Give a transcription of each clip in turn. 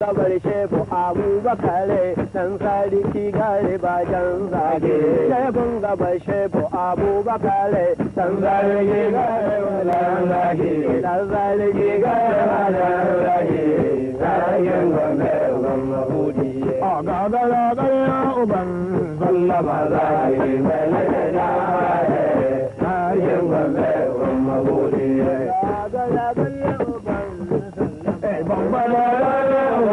gabar shefu abubakar dan sarki gare bajan zage shefun gabar shefu abubakar dan sarki gare bajan zage dan sarki gare bajan zage sarkin gombe gombe hudi a gagara gare uban sallama zage mai da sarkin gombe gombe hudi gagara gare uban sallama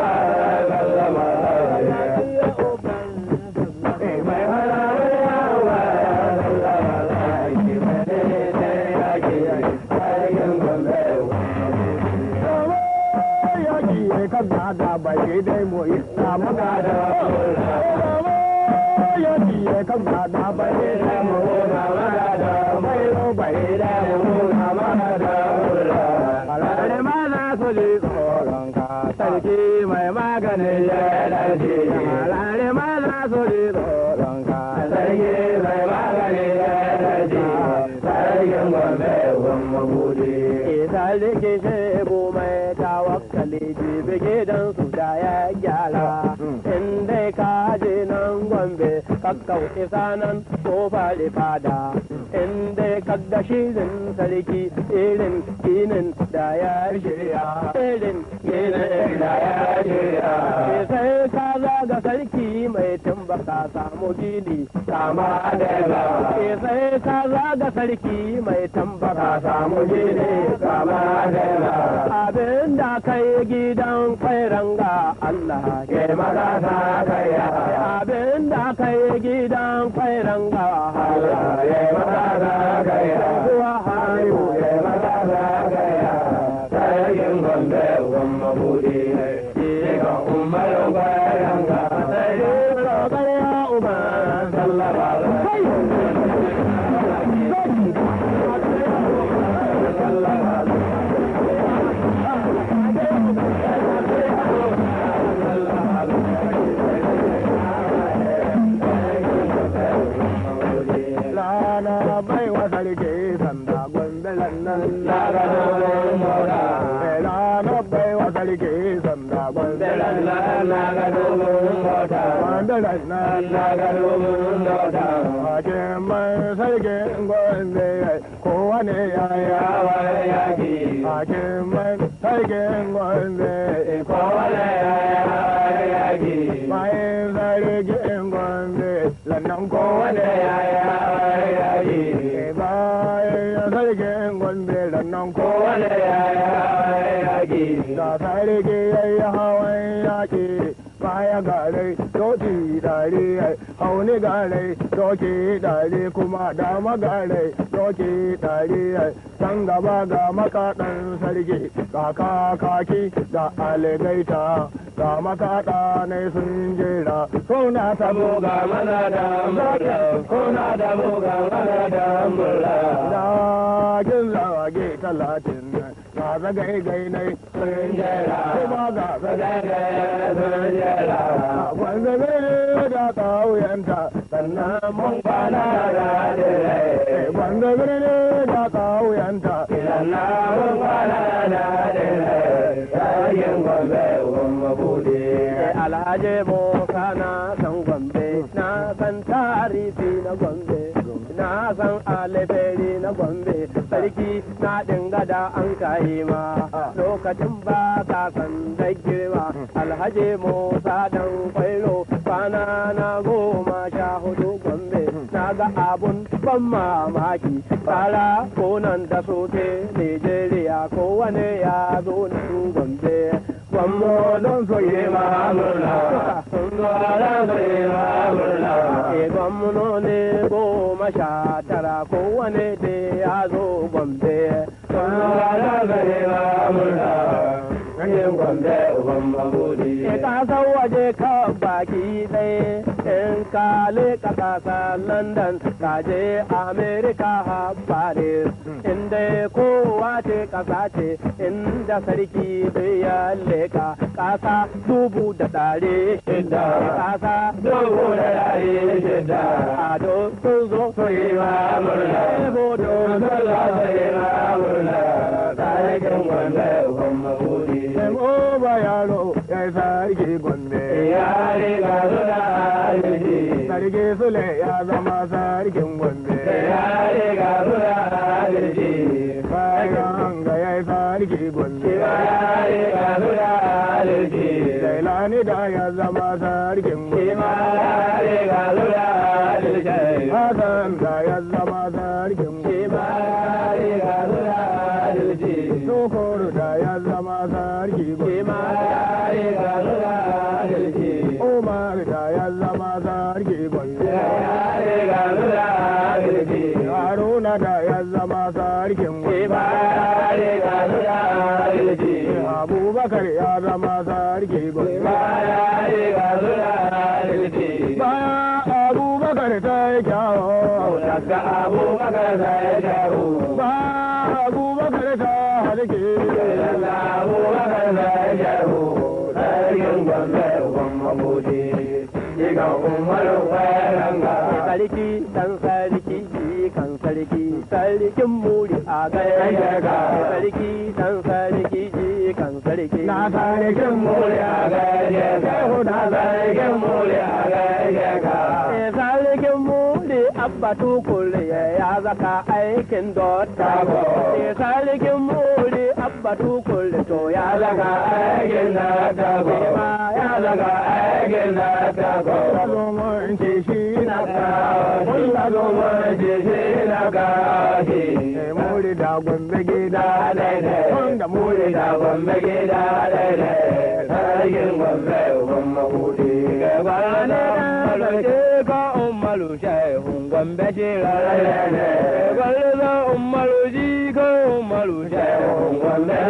da bai dai mu yi samu gada ya ji ya kan gada bai dai mu na magada bai ro bai dai mu na magada alare ma na so ji tsoron ka sarki mai maganin ya dace alare ma na so ji tsoron ka sarki mai maganin ya dace sarkin gombe gombe bude isa like shebu mai tawakkali jibi gidan su da ya gyara in dai ka je nan gombe kakkau isa nan ko faɗi fada in dai kadda shirin sarki irin ginin da ya shirya irin ginin da ya shirya sai ka zaga sarki mai tumbaka samu gini kama da ba sai ka zaga sarki mai tambaka samu gini kama da ba abin da kai gidan kwairanga Allah ke magana kai abin da kai gidan kwairanga Allah ke magana kai kuwa hayu ke magana kai sarkin gombe gombe bude ga umar kwairanga sai ga ya umar sallallahu Rana bai wa sarki sanda gwambelan nan na gano mora. Rana bai wa sarki sanda gwambelan nan na gano mota. Gwambelan nan na gano mota. Hakin mai sarki gwambe kowane ya yawa yaki. Hakin mai sarki gwambe kowane ya yawa yaki. Mai sarki gwambe lannan kowane ya yawa yaki. Bayan sarkin gwambe lannan kowane ya yawa yaki. Da sarki ya yi hawan yaki. baya gare doki dare hauni gare doki dare kuma dama gare doki dare can gaba ga makaɗan sarki ga kakaki ga aligaita ga makaɗa ne sun jera suna tabo ga mana da murla suna tabo ga mana da murla da kin zage talatin ga zagai gai ne sun jera kuma ga zagai gai sun jera wanda zai da ƙauyenta sannan mun kwana da dire wanda zai da ƙauyenta sannan mun kwana da dire sayin gombe gombe bude alhaji musa na san gombe na san tarihi na gombe na san aliferi na gombe sarki na dinga da an kayi ma lokacin ba ka san da girma alhaji musa dan kwairo kwana na goma sha hudu gombe na ga abun ban mamaki fara konan da sote nigeria kowane ya zo nan gombe gwammo don so yi ma murna sun zo don so yi ma murna e gwamno ne goma sha tara kowane da ya zo gombe sun zo don so yi ma murna Ganyen gombe uban mabudi. E kasan waje ka baki ɗaya in ka leƙa ƙasa London ka je Amerika ha Paris. Inda kowa ce ƙasa ce inda sarki bai ya leƙa ƙasa dubu da ɗari shida. Ƙasa dubu da ɗari shida. Ado sun zo su yi ma murna. Bodo sun zo su yi ma murna. Tarihin gombe uban mabudi. ba yaro ya yi sarki gombe yare ga suna adalci sarki sule ya zama sarkin gombe yare ga suna adalci bayan ga ya yi sarki gombe yare ga suna adalci Dailani da ya zama sarkin gombe yare ga suna adalci Hassan da ya zama sarkin gombe yare ga suna adalci Sokoro da ya zama sarki gombe yare ga suna adalci Umar da ya zama sarki gombe yare ga suna adalci Haruna da ya zama sarkin gombe yare ga suna adalci Abubakar ya zama sarki gombe yare ga suna adalci Baya Abubakar ta yi kyawo daga abubakar sai jaru Baya Abubakar ta halke daga abubakar sai jaru sarkin gwamna uban mabuti diga umaru kwaranga sarki dan sarki kan sarki sarkin muri a gaya Gayyaka. sarki dan sarki kan sarki Na sarkin muli a gaje ka na sarkin muli a gaje ka Eh, sarkin muri abba tukule ya zaka aikin dotta Tako. Eh, sarkin muri abba tukule to ya ya daga aikin na tago ya daga aikin na tago Salomon ce shi na Kulla zuma jiji na gashi Muri da gombe gida da daidai Wanda muri muri da gombe gida daidai sarkin gombe uban mabuɗi Gwane da sarki ka umaru shehun gombe shi rarare Gwane da umaru ji ka umaru shehun gombe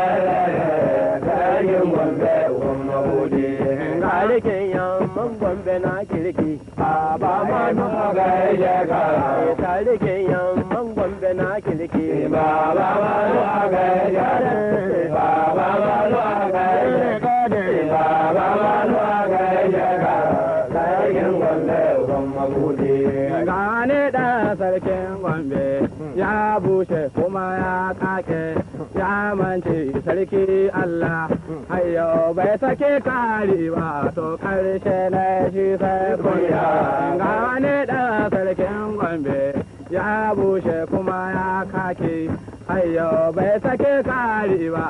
shi sarkin gombe uban mabuɗi Salikin yamman gombe na kirki a ba ma ma nufa ga jaka Salikin yamman gombe na kirki Baba malu aga jare, baba malu aga jare, baba malu aga jare, sarkin gombe uban mabuɗi. Gane da sarkin gombe ya bushe kuma ya kake ya mance sarki Allah hayo bai sake kari ba to karshe na shi sai kunya gane da sarkin gombe ya bushe kuma ya kake hayo bai sake kari ba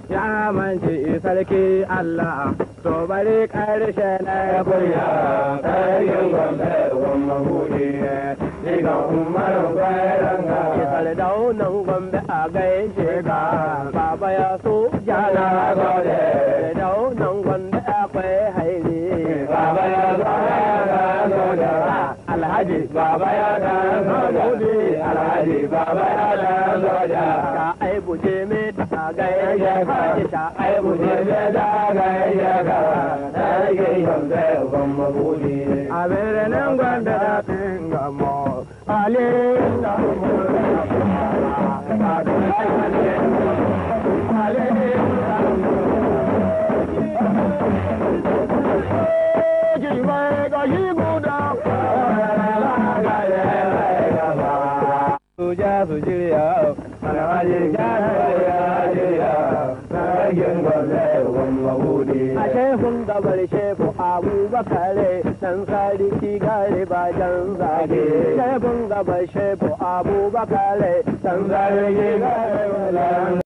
ya mance sarki Allah to bari karshe na Kunya, kunya sarkin gombe uban mabuɗi, diga umaru kwaranga. Isar daunan gombe a gaishe ka baba ya so jana Na gode. daunan gombe akwai haire Baba ya zaya ga soja. alhaji Baba ya da soja, alhaji baba ya da soja. ka aibu je me a gaishe ka isha aibu je me a birnin gwanda da tingamo ale da Suja su shirya a shehun gabar shefu abubakar dan sarki gare bajan zage shehun gabar shefu abubakar dan sarki gare bajan